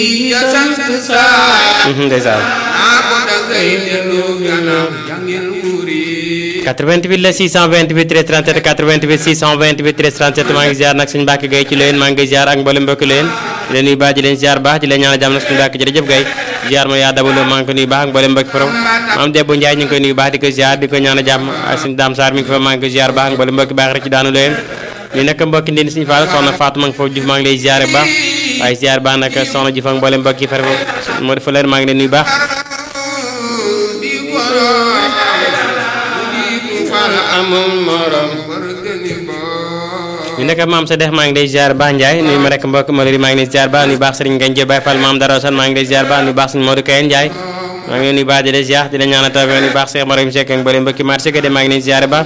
ya sant saa ndeysaan naa ko dangay delloo gannaaw jàngil muuri 88 la 628 13 37 88 628 13 37 maa ngi ziar nag suñu mbàkk gay ci leen maa ngi ziar ak mboolem mbokk leen di leen nuyu baax di leen ziar baax di leen ñaanal jàmm nag suñu mbàkk jërëjëf gay ziar ma yaa dabaloo maa ngi ko nuyu baax ak mboolem mbokk forom maam Debbo Ndiaye ñu ngi koy nuyu baax di ko ziar di ko ñaanal jàmm ak suñu daam Sarr mi ngi ko fa maa ngi ko ziar baax ak mboolem mbokk baax rek ci daanu leen ñu nekk mbokki ndin suñu faal soxna Fatou maa ngi foofu Diouf maa ngi lay ziar baax waaye ziar baax nag soxna Diouf ak mboolem mbokk yi far moo defa leen maa ngi leen nuyu baax di borom di ku fal amul morom barkani borom ñu nekk maam sa dex maa ngi lay ziar baax Ndiaye nuyu ma rek mbokk Malori maa ngi lay ziar baax nuyu baax Serigne Ngagne Diop Baye Fall maam Daro Sane maa ngi lay ziar baax nuyu baax Serigne Modou Kayen Ndiaye maa ngi leen nuyu baax di la ziar di la ñaanal taw nuyu baax Cheikh Marim Seck ak mbooleem mbokki marché ga de maa ngi leen ziar baax